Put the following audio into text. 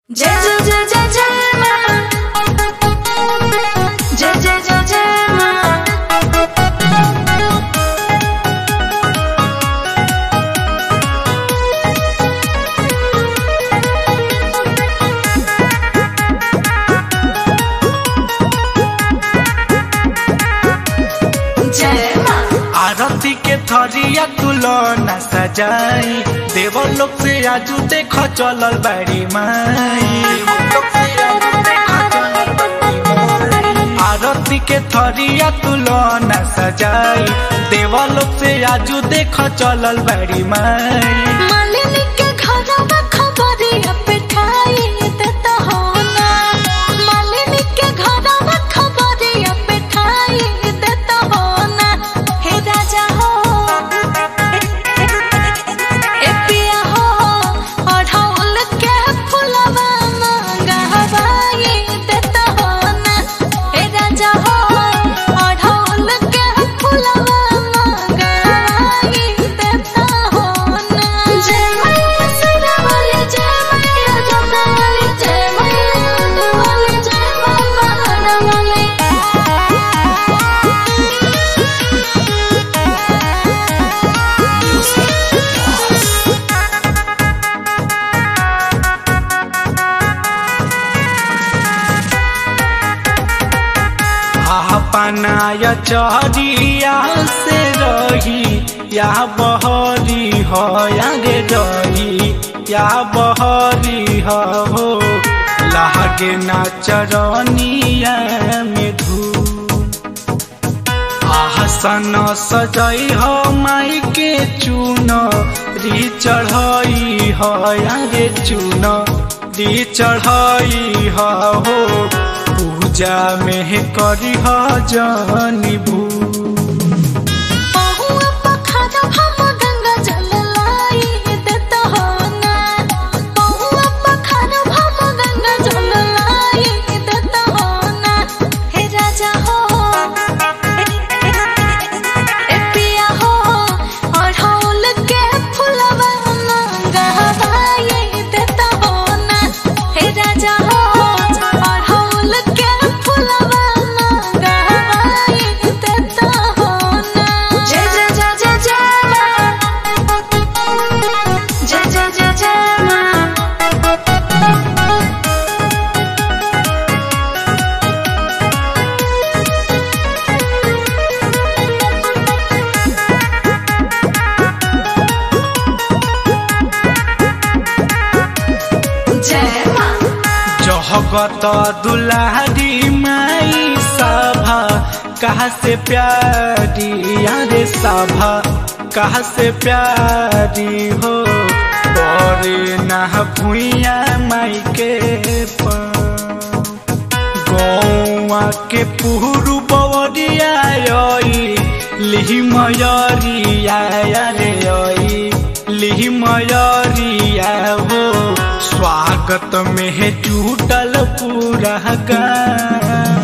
जय जय जय जय जय माँ जय जय जय जय माँ जय माँ आरती के थरिया तुलना सजाई देव लोक से आजू देख चलल बाड़ी माई आरती के थरिया तुलना सजाई देव लोक से आजू देख चलल बाड़ी माई मालिनी के घरवा खबरिया पिठाई देता हो ना मालिनी के घरवा खबरिया पिठाई देता हो ना हे राजा हो ए पिया हो अढ़ौल के फुलवा मंगवाई देता हो ना हे राजा हो अढ़ौल के फुलवा मंगवाई देता हो ना जय मैया सदा वाली जय मैया जोता वाली जय मैया जोता वाली जय माता वाली अपनाया चहरिया से रही या बहरी हो या रे रही या बहरी हो लागे ना चरनिया में धूल आसन सजई हो माई के चून री चढ़ई हो या रे चून री चढ़ई हो पूजा में करी हो जनी भू बहुआ पखारा हम गंगा जल लाई देता हो ना बहुआ पखारा हम गंगा जल लाई देता हो ना हे राजा हो ए पिया हो अढ़ौल के फुलवा मंगवाई देता हो ना हे राजा हो अढ़ौल के फुलवा मंगवाई देता हो ना जय जय जय जय जय माँ जय जय जय जय माँ जय माँ जगत दुलारी माई सभा कहा से प्यारी यारे सभा कहा से प्यारी हो बड़े ना भुइया माई के गौआ के पुरु बवरिया लिहि मयरिया रे आई लिहि मयरिया हो स्वागत में जुटल पूरा गाँव